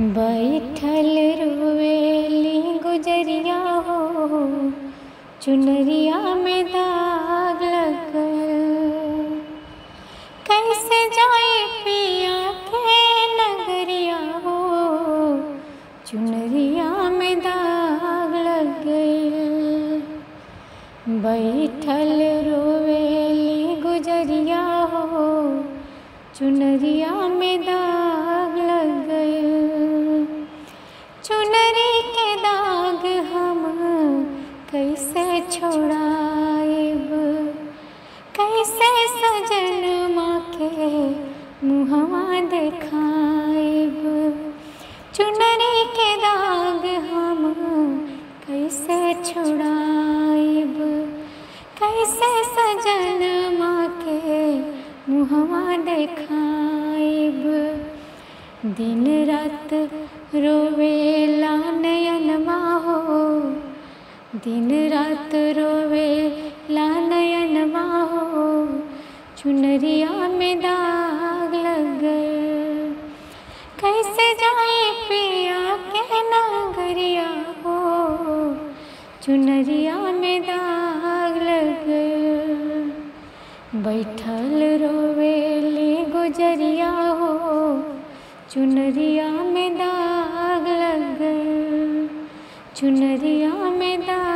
बैठल रोवेली गुजरिया हो चुनरिया में दाग लगल कैसे जाए पिया के नगरिया हो चुनरिया में दाग लग गइल बैठल रोवेली गुजरिया हो चुनरिया में दाग लग गइल चुनरी के दाग हम कैसे छोड़ाएब कैसे सजन माँ के मुहवा देखाएब चुनरी के दाग हम कैसे छोड़ाएब कैसे सजन माँ के मुहवा देखाएब दिन रात रोवेला नयनमा हो दिन रात रोवेला नयनमा हो चुनरिया में दाग लग गए कैसे जाए पिया के नगरिया हो चुनरिया में दाग लग गए बैठल रोवेली गुजरिया हो चुनरिया में दाग लग गए चुनरिया में दाग